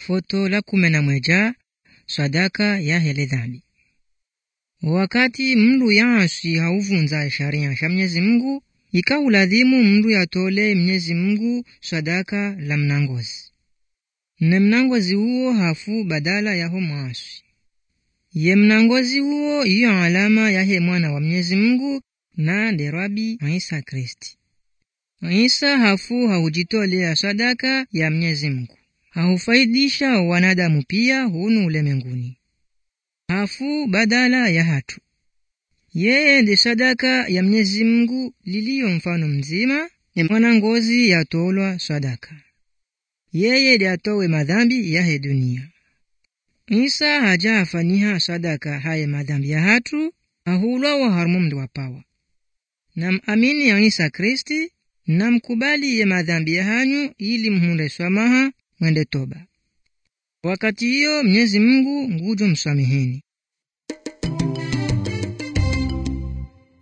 foto la kumi na mweja sadaka ya hele dhambi wakati mndu yansi hauvunza sharia sha Mwenyezi Mungu ikaulazimu mndu yatole Mwenyezi Mungu sadaka la mnangozi ne mnangozi huo hafu badala yaho mwasi ye mnangozi huo iyo alama yahe mwana wa Mwenyezi Mungu na nderabi Isa Kristi Isa hafu haujitolea sadaka ya Mwenyezi Mungu haufaidisha wanadamu pia hunu ulemenguni hafu badala ya hatu yeye ndi sadaka ya Mwenyezi Mungu liliyo mfano mzima ne mwanangozi yatolwa sadaka yeye ndi atowe madhambi yahe dunia Isa haja afaniha sadaka haye madhambi ya hatu ahulwa wa harumu mndu wapawa namamini ya Isa Kristi namkubali ye madhambi ya hanyu ili mhunde swamaha mwende toba wakati hiyo Mwenyezi Mungu ngujo msameheni